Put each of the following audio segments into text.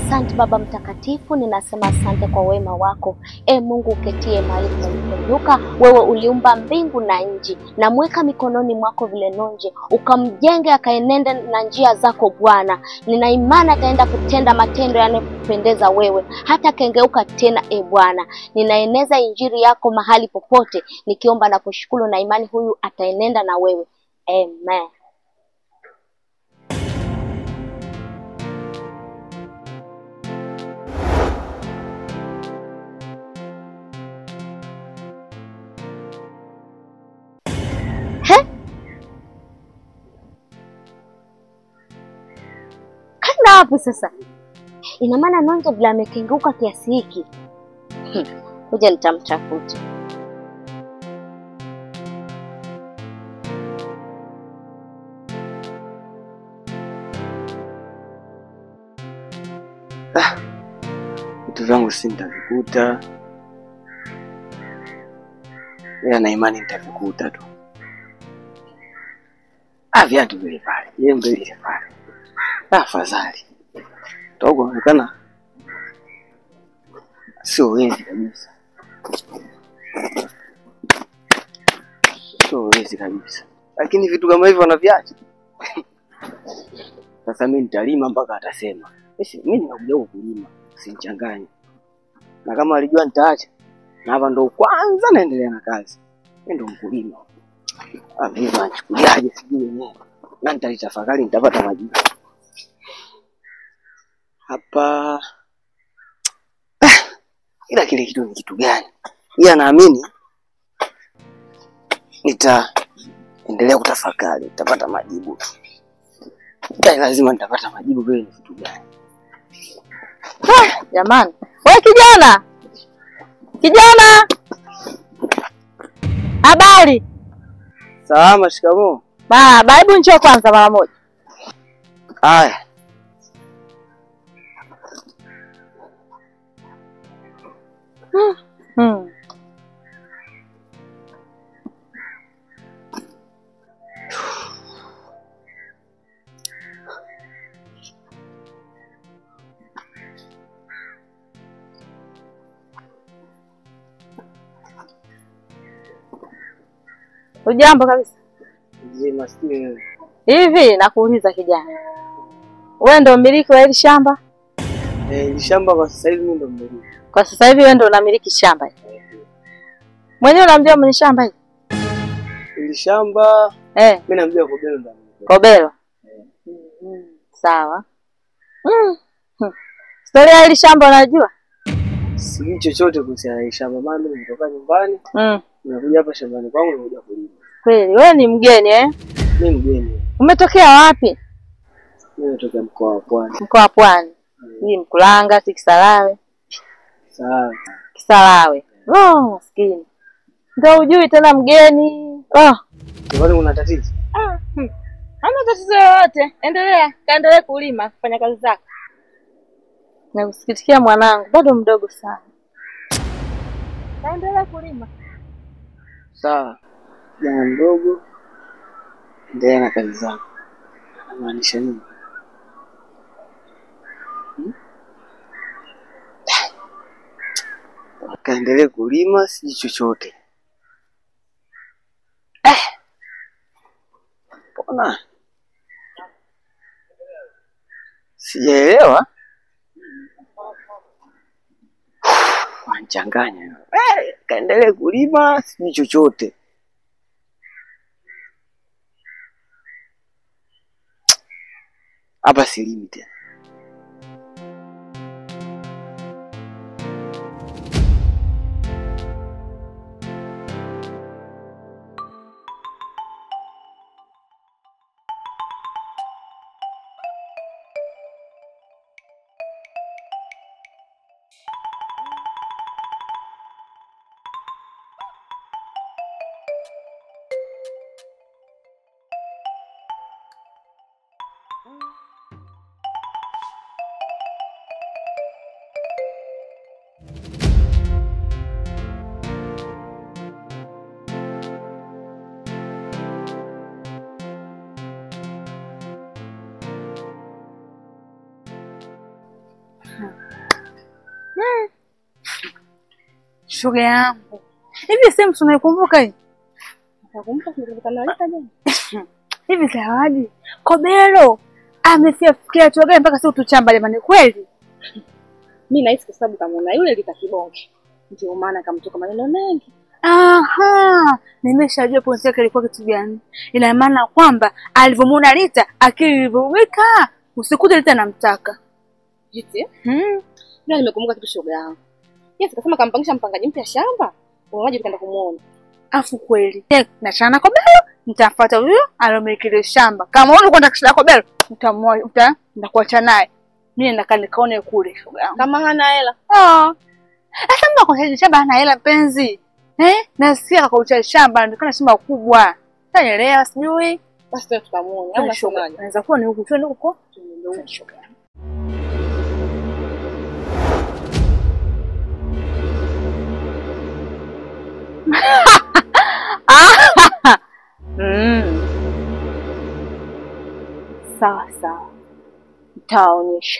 Asante Baba Mtakatifu, ninasema asante kwa wema wako. E Mungu uketie mahali palipoinuka, wewe uliumba mbingu na nchi, namweka mikononi mwako vile nonje, ukamjenge akaenenda na njia zako Bwana. Nina imani ataenda kutenda matendo yanayokupendeza wewe, hata kengeuka tena. E Bwana, ninaeneza injili yako mahali popote, nikiomba na kushukuru na imani huyu ataenenda na wewe. Amen. He? Kaenda wapi sasa? Ina maana Nonje vile amekengeuka kiasi hiki. Hmm, Ngoja nitamtafuta. Vitu vyangu si nitavikuta, ila na imani nitavikuta tu. Ah, viatu vile pale, jembe lile pale, Ah, afadhali togo onekana sio wezi kabisa, sio wezi kabisa, lakini vitu kama hivyo wanaviacha. Sasa mi nitalima mpaka atasema Esi, mi nimekuja huku kulima, usinichanganye. Na kama alijua nitaacha, na hapa ndo kwanza naendelea na kazi, mi ndo mkulima. Ah, mimi nachukuliaje sijui wenyewe, na nitalitafakari, nitapata majibu hapa. Ah, ila kile kitu ni kitu gani? Ila naamini nitaendelea kutafakari, nitapata majibu. Dai, lazima nitapata majibu vile ni kitu gani. Jamani, we kijana, kijana, habari Salama, shikamoo. baba, hebu njoo kwanza mara moja. Haya, Hmm. Ujambo kabisa. mzima sijui wewe. Hivi nakuuliza kijana, wewe ndo mmiliki wa hili shamba? Eh, hili shamba kwa sasa hivi mimi ndo mmiliki. Kwa sasa hivi wewe ndo unamiliki shamba hili? Mwenyewe unamjua mwenye shamba hili? Hili shamba Eh, mimi namjua Kobelo ndo amiliki. Kobelo. Mhm, Sawa. Mm. Hmm. Historia ya hili shamba unajua? Sijui chochote kuhusiana na hili shamba, maana mimi nimetoka nyumbani, Mm. nimekuja hapa shambani kwangu nimekuja kulima. Kweli wewe ni mgeni eh? Mimi mgeni. Umetokea wapi? Mimi natoka mkoa wa Pwani. Mkoa wa Pwani. Hii Mkulanga, si Kisarawe. Sawa. Kisarawe. Oh, maskini. Ndio ujui tena mgeni. Oh. Kwani kuna tatizo? Ah, hmm. Hamna tatizo yoyote. Endelea, kaendelee kulima, kufanya kazi zako. Nakusikitikia mwanangu, bado mdogo sana. Kaendelee kulima. Sawa. Jana mdogo, endelea na kazi zako. Anamaanisha nini? Hmm? Kaendelee kulima, sijui chochote. Eh. Mbona sijaelewa? Wanchanganya. Eh, kaendelee kulima, sijui chochote. Hapa silimi tena. Shoga yangu. Hivi sehemu tunaikumbuka hii? Nakumbuka tulikutana lika jana. Hivi Zawadi, Kobero amefikia hatua gani mpaka sisi tuchamba jamani kweli? Mimi nahisi kwa sababu kama yule lika kibonge. Ndio maana kamtoka maneno mengi. Aha, nimeshajua pointi yake ilikuwa kitu gani. Ina maana kwamba alivyomwona Rita akili ilivyoweka, usikute Rita anamtaka. Jiti. Hmm. Ndio nimekumbuka kitu shoga yangu. Yes, kasema kampangisha mpangaji mpya shamba. Unaje tukaenda kumuona. Afu kweli nachana na Kobelo, nitafuata huyo alomiliki ile shamba. Kama wewe unakwenda kushida Kobelo, utamwoa uta nitakuacha naye. Mimi nakaa nikaone kule shoga yangu. Kama hana hela. Ah. Sasa mtu akocha shamba hana hela penzi. Eh? Nasikia akakocha shamba anaonekana shamba kubwa. Taelewa sijui. Basi tuende tukamuone. Au unasemaje? Anaweza kuwa ni huku twende huko. Mm. Sawa sawa, nitawaonyesha.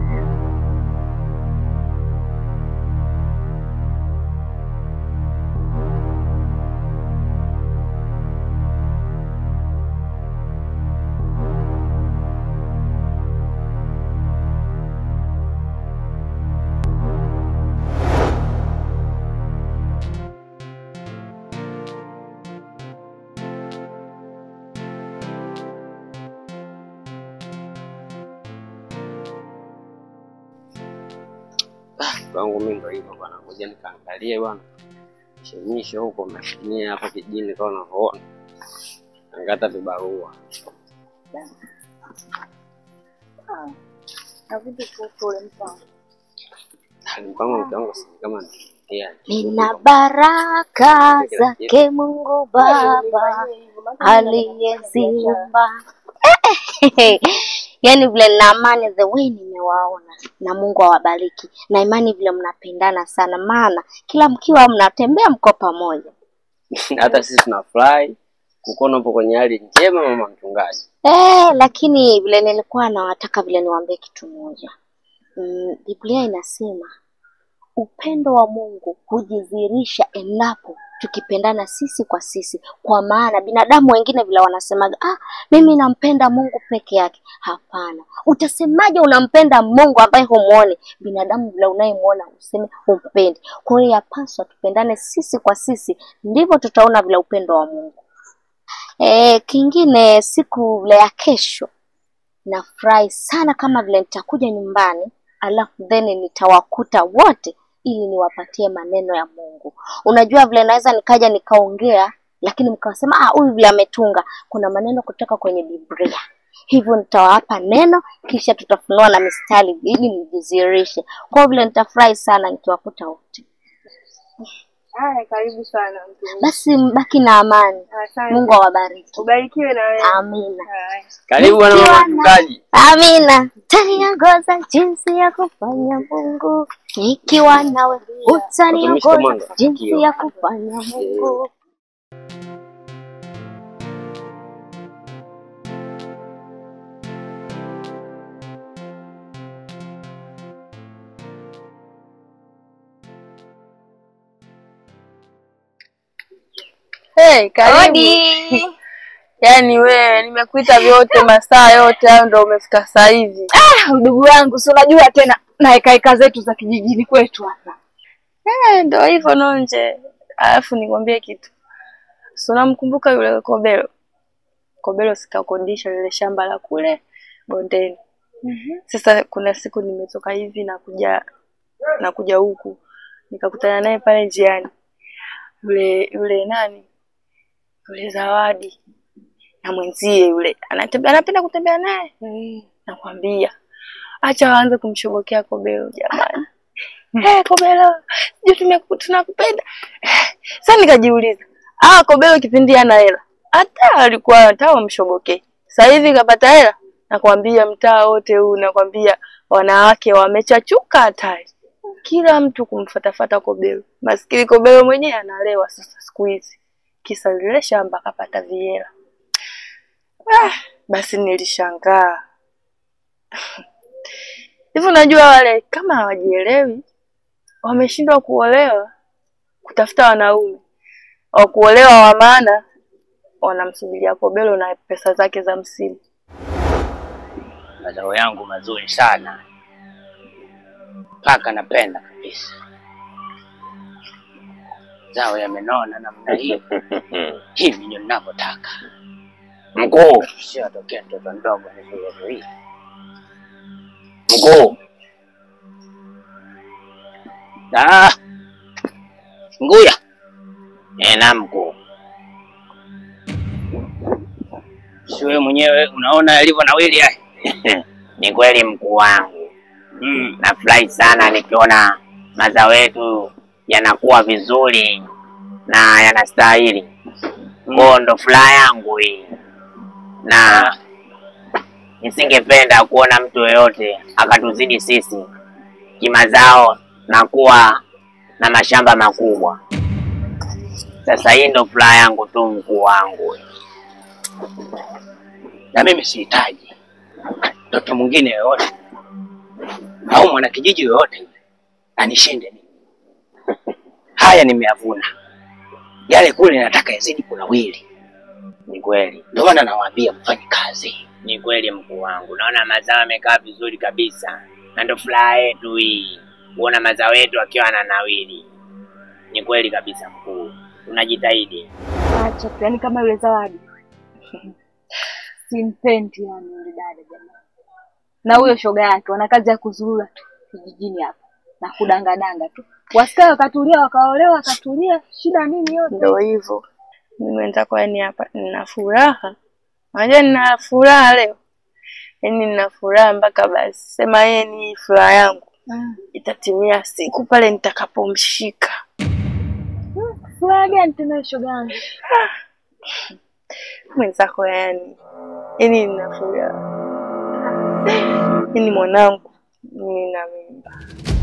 Kwangu mimi ndo hivyo bwana, ngoja nikaangalie bwana, shemishe huko mashimia hapa kijini kama unavyoona, angata vibarua mpango mke wangu si kama nimeongea. Nina baraka zake Mungu Baba aliyeziumba. Yaani vile nina amani the way nimewaona, na Mungu awabariki na imani vile mnapendana sana, maana kila mkiwa mnatembea mko pamoja. Hata sisi tunafurahi kukuona upo kwenye hali njema, mama mchungaji. Eh, lakini vile nilikuwa nawataka vile niwaambie kitu moja. Mm, Biblia inasema upendo wa Mungu hujidhihirisha endapo tukipendana sisi kwa sisi, kwa maana binadamu wengine vile wanasemaga, ah, mimi nampenda Mungu peke yake. Hapana, utasemaje unampenda Mungu ambaye humuoni? Binadamu vile unayemwona useme humpendi. Kwa hiyo yapaswa tupendane sisi kwa sisi, ndivyo tutaona vile upendo wa Mungu. E, kingine siku vile ya kesho nafurahi sana kama vile nitakuja nyumbani alafu then nitawakuta wote ili niwapatie maneno ya Mungu. Unajua vile naweza nikaja nikaongea, lakini mkawasema ah, huyu vile ametunga, kuna maneno kutoka kwenye Biblia. Hivyo nitawapa neno kisha tutafunua na mistari ili mjizirishe. Kwa vile nitafurahi sana nikiwakuta wote. Haya, karibu sana mtu. Basi mbaki na amani. Asante. Mungu awabariki. Ubarikiwe na wewe. Amina. Haya. Karibu bwana mama Nikiwa na- mchungaji. Amina. Utaniongoza jinsi ya kufanya Mungu, nikiwa nawe Watumishi kama utaniongoza ndo jinsi sikio. ya kufanya Mungu. Hey, karibu. Yaani wewe nimekuita vyote masaa yote hayo ndo umefika saa hivi. Ah, ndugu wangu, si unajua tena na heka zetu za kijijini kwetu hapa. Eh, ndo hivyo nonje. Alafu nikwambie kitu. Si unamkumbuka yule Kobelo? Kobelo sikakodisha lile shamba la kule bondeni. Sasa kuna siku nimetoka hivi na kuja na kuja huku nikakutana naye pale njiani. Yule yule nani? Yule Zawadi na mwenzie yule anatembea, anapenda kutembea naye. Nakwambia, acha waanze kumshobokea Kobelo jamani. Eh, Kobelo, sijui tumeku- tunakupenda. Eh, Sasa nikajiuliza, ah, Kobelo kipindi ana hela hata alikuwa hata wamshobokee. Sasa hivi kapata hela, nakwambia mtaa wote huu, nakwambia wanawake wamechachuka hatari, kila mtu kumfatafata Kobelo. Maskini Kobelo mwenyewe analewa sasa siku hizi, kisa lile shamba akapata vihela. Ah, basi nilishangaa Hivi unajua wale kama hawajielewi wameshindwa kuolewa, kutafuta wanaume wa kuolewa wa maana, wanamsubiria Kobelo na pesa zake za msimu. mazao yangu mazuri sana mpaka napenda kabisa. Zao yamenona namna hii, hivi ndio ninavyotaka. Mkuu, sio atokea mtoto mdogo nivile hii. Mkuu, ah, Nguya, eh, na mkuu, si wewe mwenyewe unaona yalivyo nawili haya? Ni kweli mkuu wangu. Mm, nafurahi sana nikiona mazao yetu yanakuwa vizuri na yanastahili. Ngoo ndo furaha yangu hii, na nisingependa kuona mtu yoyote akatuzidi sisi kimazao na kuwa na mashamba makubwa. Sasa hii ndo furaha yangu tu mkuu wangu, na mimi sihitaji mtoto mwingine yoyote au mwanakijiji yoyote yule anishinde mimi. Haya nimeyavuna, yale kule nataka yazidi kunawili. Ni kweli, ndio maana nawaambia mfanye kazi. Ni kweli mkuu wangu, naona mazao yamekaa vizuri kabisa, na ndo furaha yetu hii kuona mazao yetu akiwa yananawili. Ni kweli kabisa mkuu, tunajitahidi. Acha tu, yani kama yule Zawadi simpendi yani yule dada jamani. Na huyo shoga yake wana kazi ya kuzurura tu kijijini hapa na kudangadanga tu, wasikae wakatulia, wakaolewa wakatulia, shida nini yote? Ndio hivyo, mimi wenzako, yani hapa nina furaha, unajua nina furaha leo, yani nina furaha mpaka basi sema yeye ni furaha yangu itatimia siku pale nitakapomshika. Furaha gani tena shoga yangu? mwenzako yani, yani nina furaha yani mwanangu, mimi nina mimba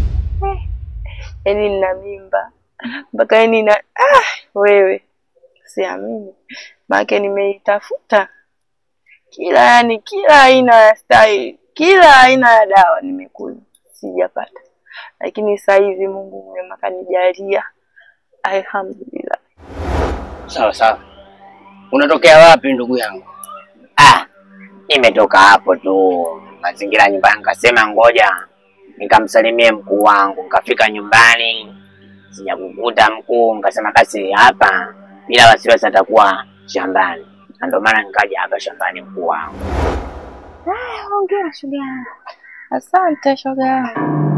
yani nina mimba mpaka yani na ah, wewe siamini, maana nimeitafuta kila yani kila aina ya style, kila aina ya dawa nimekunywa, sijapata, lakini sasa hivi Mungu mwema kanijalia, alhamdulillah. Sawa sawa. Unatokea wapi ndugu yangu? Ah, nimetoka hapo tu mazingira ya nyumbani, nikasema ngoja nikamsalimie mkuu wangu. Nikafika nyumbani sijakukuta mkuu, nikasema basi hapa bila wasiwasi atakuwa shambani, na ndio maana nikaja hapa shambani mkuu wangu. Hongera shoga yangu. Asante shoga yangu.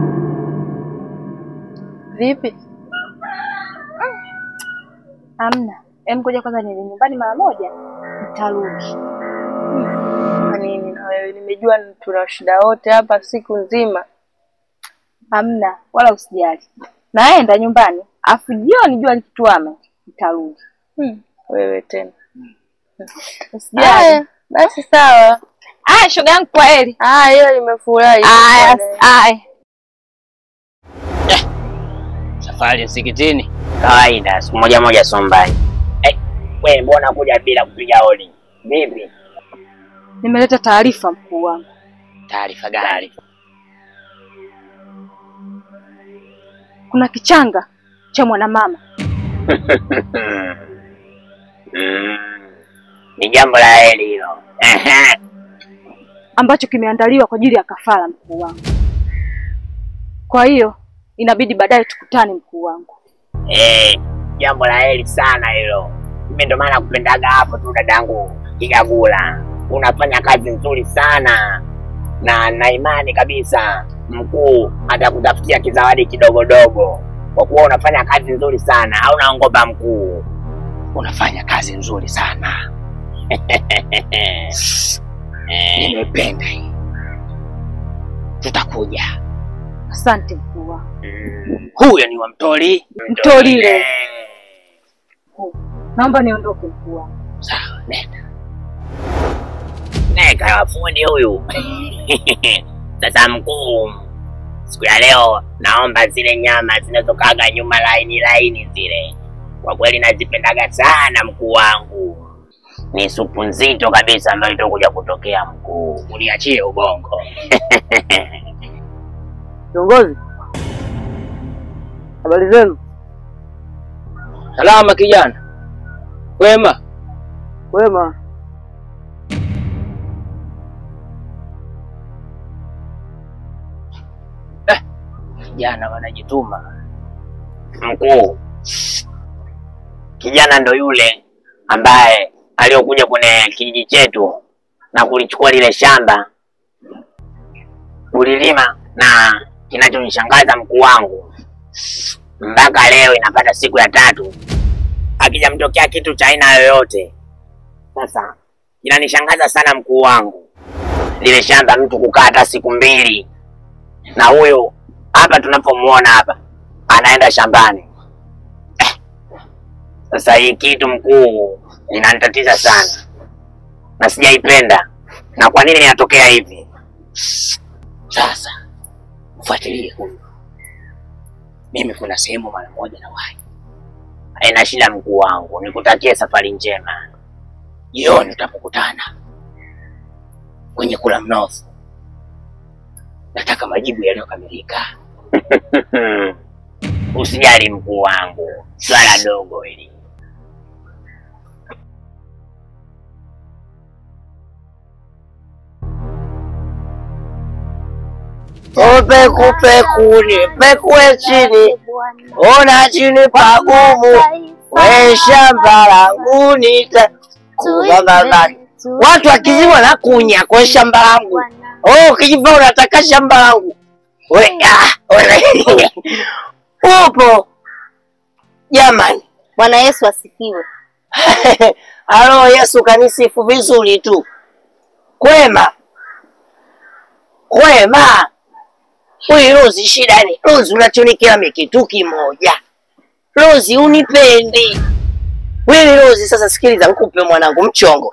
Vipi? Hamna, em, ngoja kwanza niende nyumbani mara moja, nitarudi. Kwa nini na wewe? Nimejua tuna shida wote hapa siku nzima. Hamna, wala usijali, naenda nyumbani, afu jioni jua likituama nitarudi. Hmm. Wewe tena. Usijali. Haya, basi sawa. Aya, shoga yangu, kwa heri. Ah, hiyo nimefurahi. Aya, aya. Safari msikitini kawaida, siku moja moja sombani. Eh, wewe mbona kuja bila kupiga hodi? Vipi? Nimeleta taarifa mkuu wangu. Taarifa gani? Kuna kichanga cha mwanamama Mm, ni jambo la heri hilo. Ehe. ambacho kimeandaliwa kwa ajili ya kafara mkuu wangu. Kwa hiyo inabidi baadaye tukutane mkuu wangu. Eh, jambo la heri sana hilo. Mimi ndo maana kupendaga hapo tu dadangu Kigagula. Unafanya kazi nzuri sana na na imani kabisa mkuu atakutafutia kizawadi kidogodogo kwa kuwa unafanya kazi nzuri sana. Hauna ngoba mkuu, unafanya kazi nzuri sana Eh, nimependa hii. Tutakuja. Asante mkuu wangu. Mm, Huyo ni wa Mtoli. Mtolile. Naomba niondoke mkuu wangu. Sawa, nenda. Neka wafundi huyu. Sasa mkuu, siku ya leo naomba zile nyama zinazokaga nyuma laini laini zile, kwa kweli nazipendaga sana mkuu wangu. Ni supu nzito kabisa ambayo itakuja kutokea mkuu, uniachie ubongo. Kiongozi, habari zenu? Salama kijana, wema. Wema. Kijana wanajituma. Mkuu, kijana ndo yule ambaye aliyokuja kwenye kijiji chetu na kulichukua lile shamba kulilima, na kinachonishangaza mkuu wangu, mpaka leo inapata siku ya tatu akijamtokea kitu cha aina yoyote. Sasa inanishangaza sana mkuu wangu, lile shamba mtu kukaa hata siku mbili, na huyo hapa tunapomuona hapa anaenda shambani. Eh, Sasa hii kitu mkuu inanitatiza sana na sijaipenda. Na kwa nini inatokea hivi? Sasa mfuatilie huyu. Mimi kuna sehemu mara moja na wahi. Haina shida mkuu wangu, nikutakie safari njema. Jioni tutapokutana kwenye kula mnofu, nataka majibu yaliyokamilika. Usijali mkuu wangu, swala dogo hili. Peku peku ni pekue chini, ona chini pagumu, we shamba langu nita watu wakizima na kunya kwa shamba langu. Oh, ukijiva unataka shamba langu we, ah, we, upo jamani. Bwana Yesu asifiwe. Halo Yesu, kanisifu vizuri tu. Kwema kwema. Huyu Rozi, shida ni Rozi, unachonikia mi kitu kimoja. Rozi, unipendi wewe Rozi. Sasa sikiliza, nikupe mwanangu mchongo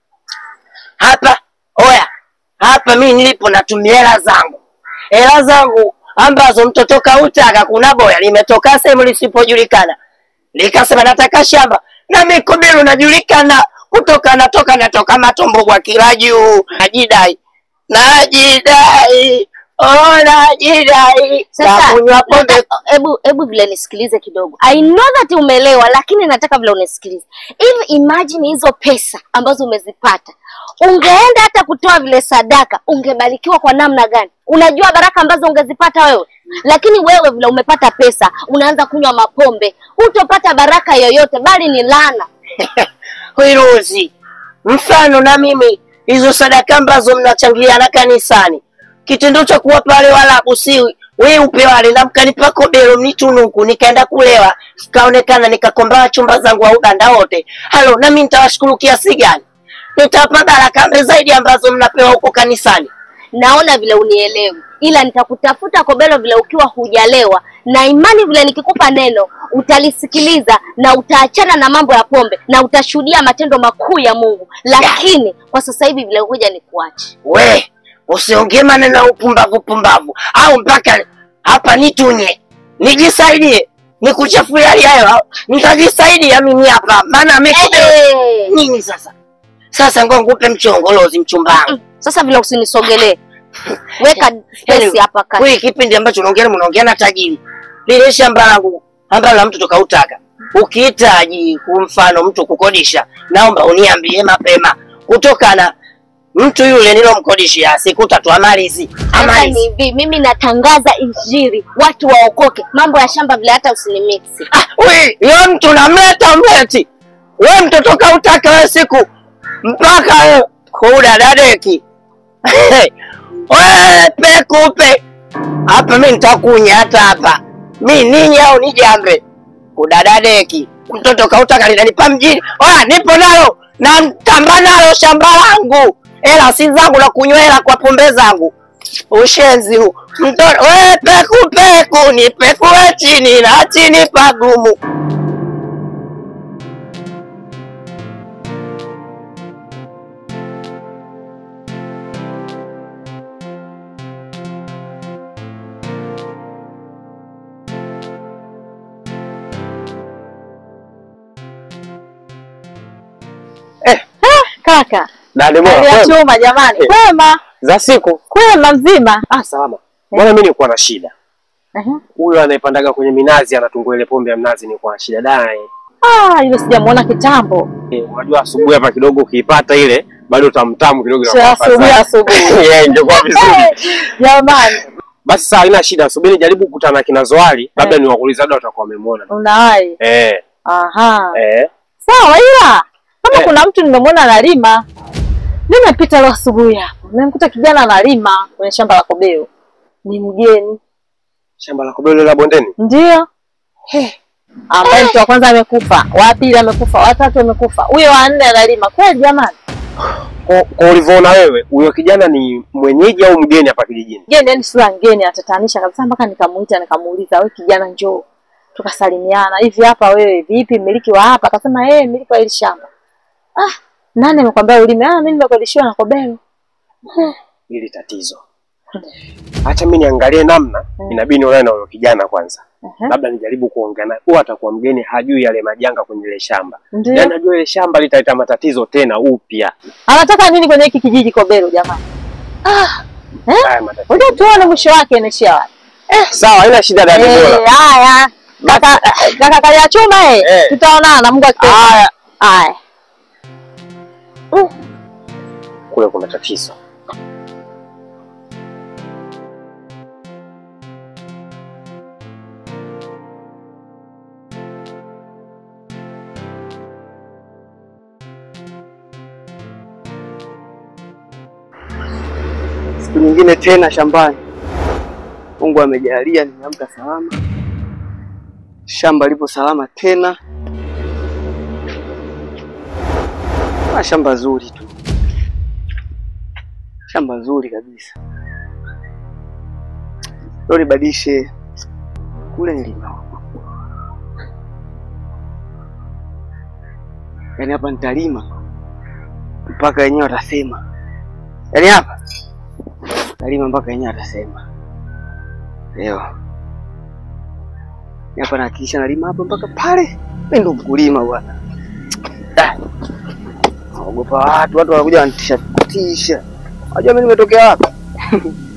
hapa. Oya, hapa mi nilipo natumia hela zangu, hela zangu ambazo mtoto kautaka. Kuna boya limetoka sehemu lisipojulikana likasema nataka shamba na mikobelo najulikana kutoka natoka natoka matombo kwa kila juu najidai najidai oh najidai Sasa nakunywa pombe nata- hebu hebu vile nisikilize kidogo. I know that umeelewa, lakini nataka vile unisikilize. Hivi imagine hizo pesa ambazo umezipata, ungeenda hata kutoa vile sadaka, ungebarikiwa kwa namna gani? Unajua baraka ambazo ungezipata wewe, lakini wewe vile umepata pesa, unaanza kunywa mapombe, hutopata baraka yoyote, bali ni laana. Wiruzi, mfano na mimi hizo sadaka ambazo mnachangiana kanisani, kitendo cha kuwapa wale Waarabu si we upe wale na mkanipa kobelo mnitunuku, nikaenda kulewa, kaonekana nikakomba chumba zangu wa ubanda wote. Halo, nami nitawashukuru kiasi gani? Nitawapa baraka mbe zaidi ambazo mnapewa huko kanisani. Naona vile unielewi, ila nitakutafuta kobelo vile ukiwa hujalewa, na imani vile nikikupa neno utalisikiliza na utaachana na mambo ya pombe na utashuhudia matendo makuu ya Mungu. Lakini kwa sasa hivi vile huja ni kuache. We usiongee maneno ya upumbavu pumbavu, au mpaka hapa nitunye nijisaidie, nikuchafue hali ya hewa, nitajisaidia mimi hapa, maana mimi Eh, nini sasa? Sasa ngo ngupe mchongolozi mchumba wangu. Sasa vile usinisogelee, weka space hapa kati. Wewe kipindi ambacho unaongea mnaongea na tajiri, lile shamba langu ambalo la mtu tokautaka, ukihitaji kwa mfano mtu kukodisha, naomba uniambie mapema, kutokana mtu yule nilomkodishia siku tatu amalizi Sasa ni amalizi. hivi, mimi natangaza injili, watu waokoke. Mambo ya shamba vile hata usinimiksi. Ah, we, yo mtu namleta mleti we mtoto kautaka we siku mpaka we kudadadeki we pekupe hapa, mi nitakunya hata hapa mi ninyi au nijambe kudadadeki mtoto kautaka linanipa mjini. Oya, nipo nalo na mtamba nalo shamba langu, hela si zangu na kunywa hela kwa pombe zangu. Ushenzi huu mtoto we peku peku ni pekue chini na chini pagumu. Kaka, Dada hali ya chuma jamani. Kwema, za siku. kwema mzima. Ah, salama. Mbona mimi nilikuwa na shida. Ehe. Huyo anayepandaga kwenye minazi anatungua ile pombe ya mnazi nilikuwa na shida naye. Ah, yule sijamuona kitambo. Eh, unajua asubuhi hapa kidogo ukiipata ile bado tamtamu kidogo Sio inakuwa asubuhi afadhali. asubuhi. Yeah, ingekuwa vizuri. Jamani, Basi saa haina shida, subiri jaribu kukutana na kina Zoali, labda niwakuulize labda watakuwa wamemwona. unawahi. Eh, Aha. eh. Sawa, ila kama Eh. kuna mtu nimemwona analima, nimepita leo asubuhi hapo, nimemkuta kijana analima kwenye shamba la kobeo, ni mgeni Shamba la kobelo la bondeni. ndio ambaye mtu wa kwanza amekufa, wa pili amekufa, wa tatu amekufa, huyo wa nne analima. Kweli jamani, Kwa, kwa ulivyoona wewe, huyo kijana ni mwenyeji au mgeni hapa kijijini? mgeni yani sura ngeni, atatanisha kabisa, mpaka nikamuita nikamuuliza, wewe kijana, njoo tukasalimiana hivi, hapa wewe vipi, mmiliki wa hapa? Akasema yeye mmiliki wa hili shamba. Ah, nani amekwambia ulime? Ah, mimi nimekodishiwa na kobelo. Hili tatizo. Acha mimi niangalie namna, inabidi nionane na huyo kijana kwanza. Ehe. Labda nijaribu kuongea naye. Huwa atakuwa mgeni, hajui yale majanga kwenye ile shamba. Ndio. Yaani najua ile shamba litaleta matatizo tena upya. Anataka nini kwenye hiki kijiji Kobelo jamani? Ah, Haya matatizo. ngoja tuone mwisho wake inaishia wapi. Sawa, haina shida dada Eh, bora. haya. Kaka kaka kalia chuma eh. Eh. Tutaonana Mungu akipenda. Haya. Haya. Kule kuna tatizo. Siku nyingine tena shambani. Mungu amejalia nimeamka salama, shamba lipo salama tena, na shamba zuri tu, shamba zuri kabisa. Leo nibadilishe kule nilima, yaani hapa nitalima mpaka wenyewe watasema, yaani hapa talima mpaka yenyewe atasema leo Ni hapa nahakikisha nalima hapa mpaka pale. Mimi ndo mkulima bwana. Ah. Naogopa watu, watu wanakuja wanitisha tisha. Unajua mimi nimetokea wapi?